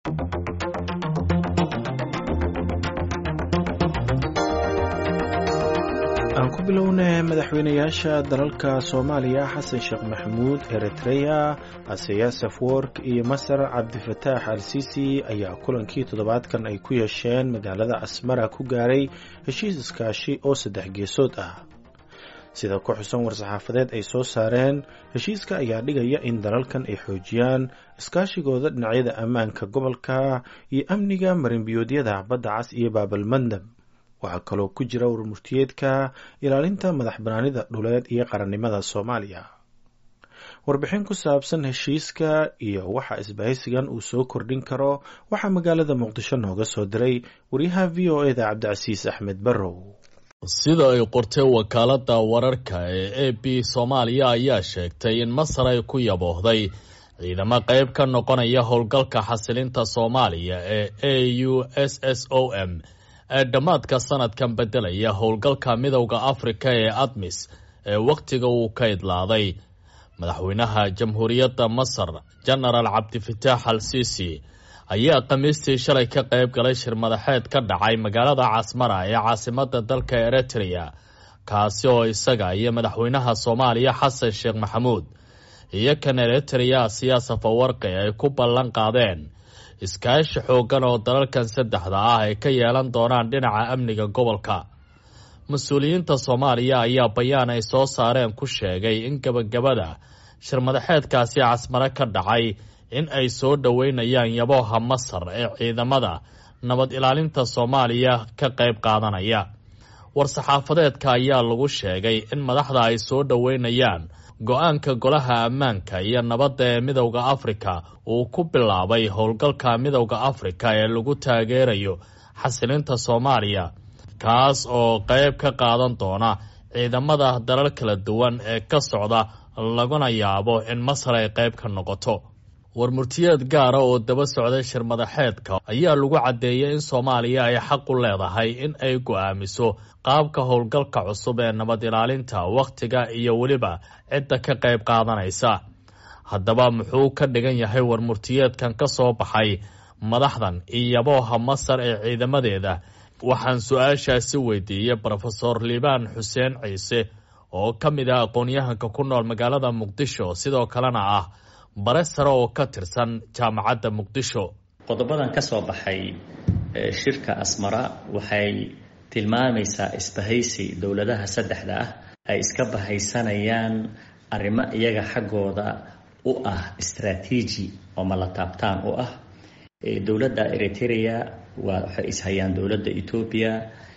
aan ku bilownay madaxweynayaasha dalalka soomaaliya xasan sheekh maxamuud eritreya asayasaf work iyo masar cabdifataax al sisi ayaa kulankii toddobaadkan ay ku yeesheen magaalada asmara ku gaaray heshiis iskaashi oo saddex geesood ah sida ku xusan war-saxaafadeed ay soo saareen heshiiska ayaa dhigaya in dalalkan ay xoojiyaan iskaashigooda dhinacyada ammaanka gobolka iyo amniga marinbiyoodyada badda cas iyo baabalmandab waxaa kaloo ku jira warmurtiyeedka ilaalinta madax banaanida dhuleed iyo qarannimada soomaaliya warbixin ku saabsan heshiiska iyo waxa isbahaysigan uu soo kordhin karo waxaa magaalada muqdisho nooga soo diray waryaha v o eda cabdicasiis axmed barrow sida ay qortay wakaaladda wararka ee a b soomaaliya ayaa sheegtay in masar ay ku yaboohday ciidamo qayb ka noqonaya howlgalka xasilinta soomaaliya ee a u s s o m ee dhammaadka sanadkan beddelaya howlgalka midowda afrika ee admis ee wakhtiga uu ka idlaaday madaxweynaha jamhuuriyadda masar jenaraal cabdifataax al sisi ayaa khamiistii shalay ka qayb galay shir madaxeed ka dhacay magaalada casmara ee caasimada dalka eritrea kaasi oo isaga iyo madaxweynaha soomaaliya xasan sheekh maxamuud iyo kan eritrea siyaasa fawarqi ay ku ballan qaadeen iskaashi xooggan oo dalalkan saddexda ah ay ka yeelan doonaan dhinaca amniga gobolka mas-uuliyiinta soomaaliya ayaa bayaan ay soo saareen ku sheegay in gebagabada shir madaxeedkaasi casmare ka dhacay in ay soo dhoweynayaan yabooha masar ee ciidamada nabad ilaalinta soomaaliya ka qayb qaadanaya war-saxaafadeedka ayaa lagu sheegay in madaxda ay soo dhoweynayaan go-aanka golaha ammaanka iyo nabadda ee midowda afrika uu ku bilaabay howlgalka midowda afrika ee lagu taageerayo xasilinta soomaaliya kaas oo qayb ka qaadan doona ciidamada dalal kala duwan ee ka socda laguna yaabo in masar ay qayb ka noqoto warmurtiyeed gaara oo daba socday shir madaxeedka ayaa lagu caddeeyay in soomaaliya ay xaq u leedahay in ay go'aamiso qaabka howlgalka cusub ee nabad ilaalinta wakhtiga iyo weliba cidda ka qayb qaadanaysa haddaba muxuu ka dhigan yahay warmurtiyeedkan ka soo baxay madaxdan iyo yabooha masar ee ciidamadeeda waxaan su-aashaasi weydiiyey brofesor liibaan xuseen ciise oo ka mid ah aqoon-yahanka ku nool magaalada muqdisho sidoo kalena ah bare sare oo ka tirsan jaamacadda muqdisho qodobadan ka soo baxay shirka asmara waxay tilmaamaysaa isbahaysi dowladaha saddexda ah ay iska bahaysanayaan arrimo iyaga xaggooda u ah istraatiiji oo mala taabtaan u ah dowladda eritrea waa waxay ishayaan dowladda etoobiya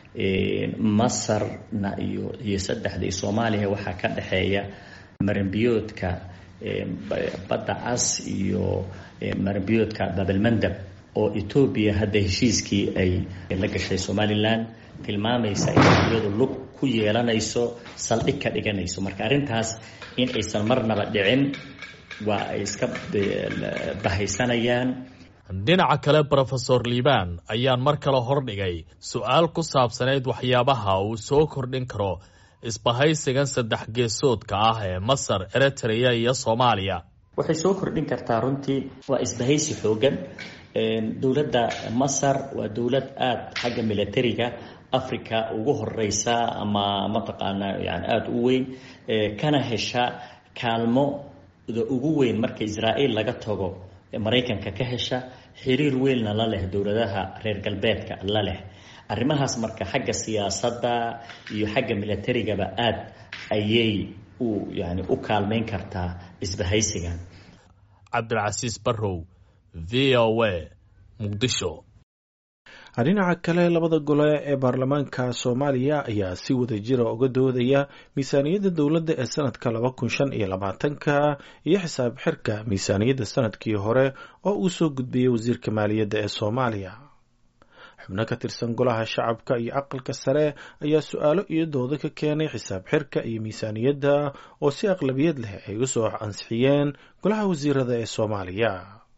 masarna iyo iyo saddexda iyo soomaaliya waxaa ka dhexeeya maranbiyoodka badda cas iyo maranbiyoodka babalmandab oo etoobiya hadda heshiiskii ay la gashay somalilan tilmaamaysa in iyadu lug ku yeelanayso saldhig ka dhiganayso marka arrintaas in aysan marnaba dhicin waa ay iska bahaysanayaan dhinaca kale brofesor liibaan ayaan mar kale hordhigay su-aal ku saabsanayd waxyaabaha uu soo kordhin karo isbahaysigan saddex geesoodka ah ee masar eritrea iyo soomaaliya waxay soo kordhin kartaa runtii waa isbahaysi xoogan dowladda masar waa dowlad aada xagga militariga africa ugu horeysa ama mataqaanaa yani aada u weyn kana hesha kaalmoda ugu weyn marka israa'iil laga tago maraykanka ka hesha xiriir weynna la leh dowladaha reer galbeedka la leh arrimahaas marka xagga siyaasadda iyo xagga militarigaba aada ayay u yani u kaalmeyn kartaa isbahaysigan cabdilcasiis barrow v o a muqdisho dhinaca kale labada gole ee baarlamaanka soomaaliya ayaa si wada jira uga doodaya miisaaniyadda dowladda ee sanadka laba kun shan iyo labaatanka iyo xisaab xirka miisaaniyadda sanadkii hore oo uu soo gudbiyey wasiirka maaliyadda ee soomaaliya xubno ka tirsan golaha shacabka iyo aqalka sare ayaa su-aalo iyo doodo ka keenay xisaab xirka iyo miisaaniyadda oo si aqlabiyad leh ay u soo ansixiyeen golaha wasiirada ee soomaaliya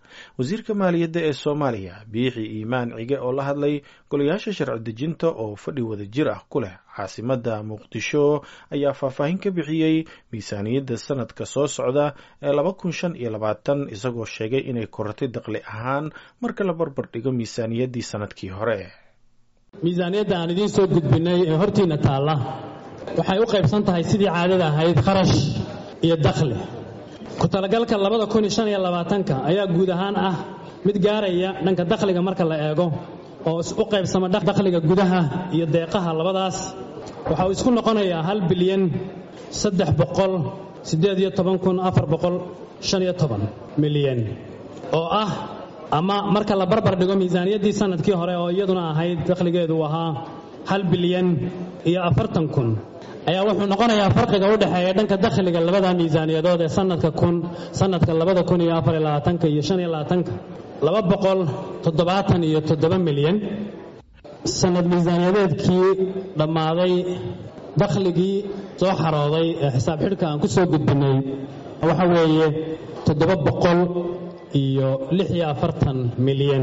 wasiirka maaliyadda ee soomaaliya biixi iimaan cige oo la hadlay golayaasha sharci dejinta oo fadhi wada jir ah ku leh caasimadda muqdisho ayaa faahfaahin ka bixiyey miisaaniyadda sanadka soo socda ee laba kun shan iyo labaatan isagoo sheegay inay korortay daqli ahaan marka la barbar dhigo miisaaniyaddii sanadkii hore miisaaniyadda aan idiin soo gudbinay ee hortiinna taalla waxay u qaybsan tahay sidii caadada ahayd kharash iyo dakhli ku talagalka labada kun iyo shan iyo labaatanka ayaa guud ahaan ah mid gaaraya dhanka dakhliga marka la eego oo u qaybsama dakhliga gudaha iyo deeqaha labadaas waxa uu isku noqonayaa hal bilyan saddex boqol siddeed iyo toban kun afar boqol shan iyo toban milyan oo ah ama marka la barbar dhigo miisaaniyaddii sanadkii hore oo iyaduna ahayd dakhligeedu ahaa hal bilyan iyo afartan kun ayaa wuxuu noqonayaa farqiga u dhexeeya dhanka dakhliga labada miisaaniyadood ee sanadka kun sanadka labada kun iyo afar iyo labaatanka iyo shan iyo labaatanka laba boqol toddobaatan iyo toddoba milyan sanad miisaaniyadeedkii dhammaaday dakhligii soo xarooday ee xisaab xidhka aan ku soo gudbinay waxa weeye toddoba boqol iyo lix iyo afartan milyan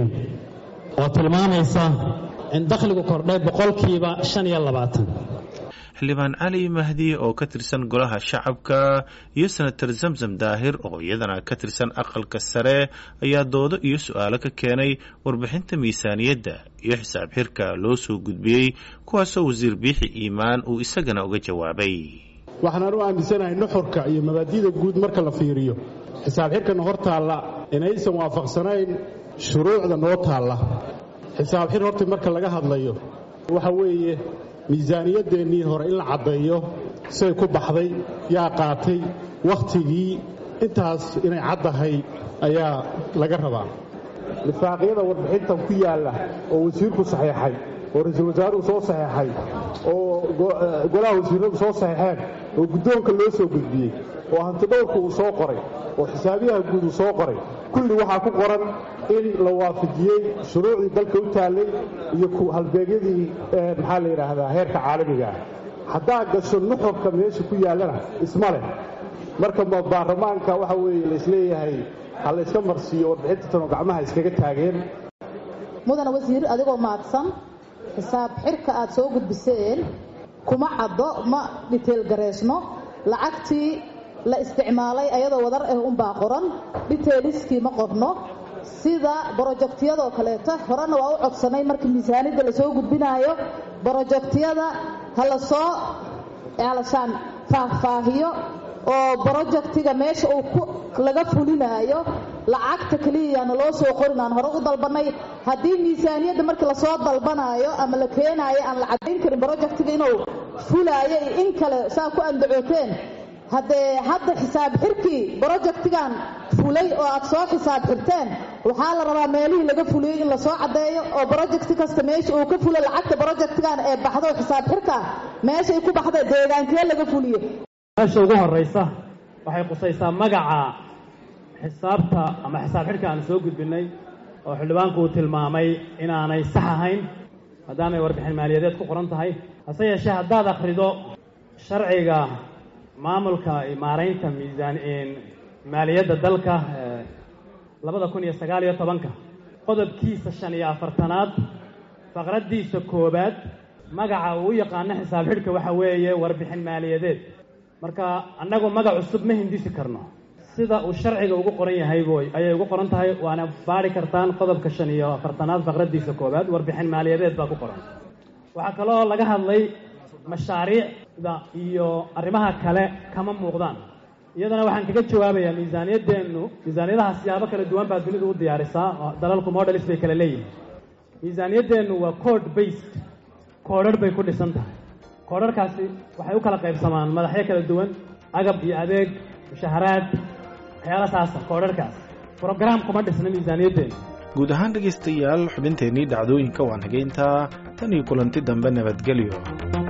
oo tilmaamaysa in dakhligu kordhay boqolkiiba shan iyo labaatan xildhibaan cali mahdi oo ka tirsan golaha shacabka iyo senator zamzam daahir oo iyadana ka tirsan aqalka sare ayaa doodo iyo su-aalo ka keenay warbixinta miisaaniyadda iyo xisaab xirka loo soo gudbiyey kuwaasoo wasiir biixi iimaan uu isagana uga jawaabay waxaan u aaminsanahay nuxurka iyo mabaadi'da guud marka la fiiriyo xisaab xirkana hor taalla inaysan waafaqsanayn shuruucda noo taalla xisaab xir horta marka laga hadlayo waxa weeye miisaaniyadeennii hore in la caddeeyo say ku baxday yaa qaatay wakhtigii intaas inay caddahay ayaa laga rabaa lifaaqyada warbixintan ku yaalla oo wasiirku saxiixay oo ra-iisul wasaaruhu soo saxiixay oo golaha wasiiradu soo saxiixeen oo guddoonka loo soo gudbiyey oo hantidhowrku uu soo qoray oo xisaabiyaha guud uu soo qoray kulli waxaa ku qoran in la waafajiyey shuruucdii dalka u taallay iyo halbeegyadii maxaa la yidhaahdaa heerka caalamiga ah haddaa gasho nuxurka meesha ku yaallana isma leh marka baarlamaanka waxa weeye laisleeyahay ha layska marsiiyo warbixinta tanoo gacmaha iskaga taageen mudana wasiir adigoo maadsan xisaab xirka aad soo gudbiseen kuma caddo ma dhiteelgareysno lacagtii la isticmaalay ayadoo wadar ah unbaa qoran dhiteeliskii ma qorno sida brojektiyadoo kaleeto horena waa u codsanay marka miisaaniyadda lasoo gudbinaayo brojektiyada ha lasoo alashaan faahfaahiyo oo brojektiga meesha uu laga fulinaayo lacagta keliyayana loo soo qorin aan hore u dalbanay haddii miisaaniyadda markii lasoo dalbanaayo ama la keenaayo aan la caddayn karin brojektiga inuu fulaayo iyo in kale saa ku andacooteen haddee hadda xisaab xirkii brojektigan fulay oo aad soo xisaab xirteen waxaa la rabaa meelihii laga fuliyey in lasoo caddeeyo oo brojekti kasta meesha uu ka fulo lacagta brojektigan ee baxdo xisaab xirka meeshay ku baxda deegaankee laga fuliye meesha ugu horraysa waxay qusaysaa magaca xisaabta ama xisaab xidhka aan soo gudbinay oo xildhibaanku uu tilmaamay inaanay sax ahayn maadaamay warbixin maaliyadeed ku qoran tahay hase yeeshee haddaad akhrido sharciga maamulka maaraynta miisaan maaliyadda dalka labada kun iyo sagaal iyo tobanka qodobkiisa shan iyo afartanaad faqraddiisa koowaad magaca uu u yaqaano xisaab xidhka waxa weeye warbixin maaliyadeed marka annagu magac cusub ma hindisi karno sida uu sharciga ugu qoran yahay boy ayay ugu qoran tahay waana baari kartaan qodobka shan iyo afartanaad faqraddiisa koowaad warbixin maaliyadeed baa ku qoran waxaa kaloo laga hadlay mashaariicda iyo arrimaha kale kama muuqdaan iyadana waxaan kaga jawaabayaa miisaaniyaddeennu miisaaniyadaha siyaabo kala duwan baa dunidu u diyaarisaa dalalku modelis bay kala leeyihin miisaaniyaddeennu waa code based koodharh bay ku dhisan tahay koodharhkaasi waxay u kala qaybsamaan madaxyo kala duwan agab iyo adeeg mushaharaad waxyaala saasa koodharhkaas brograam kuma dhisna miisaaniyaddeennu guud ahaan dhegaystayaal xubinteennii dhacdooyinka waan hageyntaa tan iyo kulanti dambe nabadgelyo